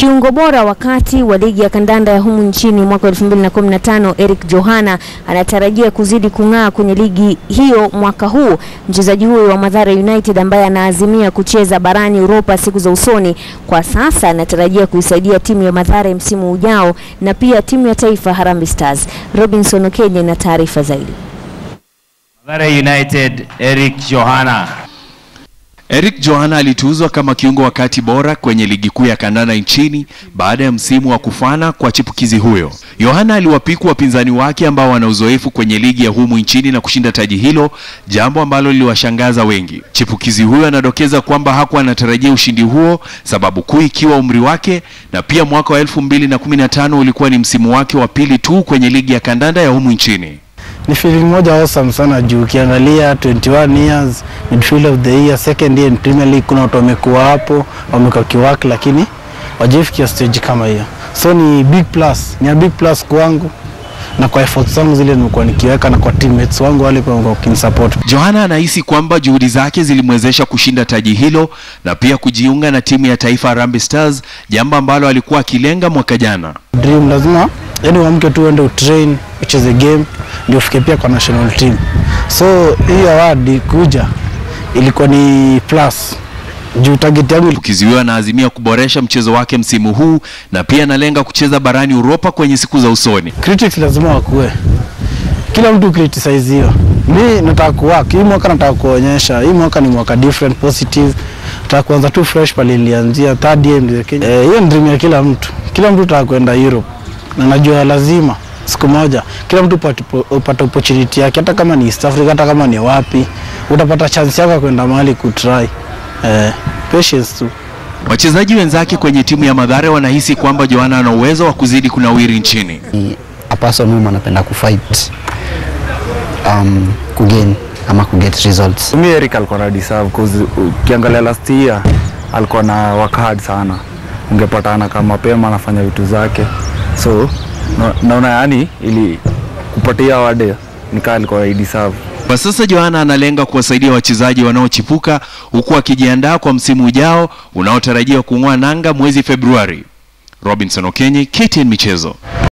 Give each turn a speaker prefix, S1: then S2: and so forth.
S1: Kiungo bora wakati wa ligi ya kandanda ya humu nchini mwaka 2015 Eric Johana anatarajia kuzidi kung'aa kwenye ligi hiyo mwaka huu. Mchezaji huyo wa Mathare United ambaye anaazimia kucheza barani Europa siku za usoni, kwa sasa anatarajia kuisaidia timu ya Mathare msimu ujao na pia timu ya taifa Harambee Stars. Robinson Okenye na taarifa zaidi.
S2: Mathare United, Eric Johana.
S3: Eric Johana alituzwa kama kiungo wa kati bora kwenye ligi kuu ya kandanda nchini baada ya msimu wa kufana kwa chipukizi huyo. Johana aliwapiku wapinzani wake ambao wana uzoefu kwenye ligi ya humu nchini na kushinda taji hilo, jambo ambalo liliwashangaza wengi. Chipukizi huyo anadokeza kwamba hakuwa anatarajia ushindi huo, sababu kuu ikiwa umri wake na pia mwaka wa 2015 ulikuwa ni msimu wake wa pili tu kwenye ligi ya kandanda ya humu nchini.
S4: Ni feeling moja awesome sana juu ukiangalia 21 years midfield of the year second year in Premier League, kuna watu wamekuwa hapo wamekuwa kiwaki, lakini wajifikia stage kama hiyo, so ni big plus, ni a big plus kwangu na kwa efforts zangu zile nimekuwa nikiweka na kwa teammates wangu wale pia wamekuwa wakinisupport.
S3: Johana anahisi kwamba juhudi zake zilimwezesha kushinda taji hilo na pia kujiunga na timu ya taifa Harambee Stars, jambo ambalo alikuwa akilenga mwaka jana.
S4: Dream lazima yani uamke tu uende utrain ucheze game ndio ufike pia kwa national team, so hii award kuja ilikuwa ni plus juu target yangu
S3: Chipukizi huyo anaazimia kuboresha mchezo wake msimu huu na pia analenga kucheza barani Uropa kwenye siku za usoni.
S4: critics lazima wakue, kila mtu criticize hiyo. Mi nataka kuwork hii mwaka, nataka kuonyesha hii mwaka ni mwaka different positive, nataka kuanza tu fresh pale ilianzia third year ndio Kenya. Eh, hiyo ni dream ya kila mtu, kila mtu nataka kwenda Europe na najua lazima siku moja kila mtu upate upate opportunity yake, hata kama ni East Africa, hata kama ni wapi, utapata chance yako ya kwenda mahali kutry. Eh, patience tu.
S3: Wachezaji wenzake kwenye timu ya Mathare wanahisi kwamba Johana ana uwezo wa kuzidi kunawiri nchini.
S5: a person whom anapenda kufight um, kugain ama kuget results.
S6: Mi Eric alikuwa na deserve cause ukiangalia last year alikuwa na work hard sana, ungepatana kama mapema anafanya vitu zake, so na- naona yani ili kupatia award nikaa alikuwa deserve.
S3: Kwa sasa Johana analenga kuwasaidia wachezaji wanaochipuka huku akijiandaa kwa msimu ujao unaotarajiwa kung'oa nanga mwezi Februari. Robinson Okenye, KTN Michezo.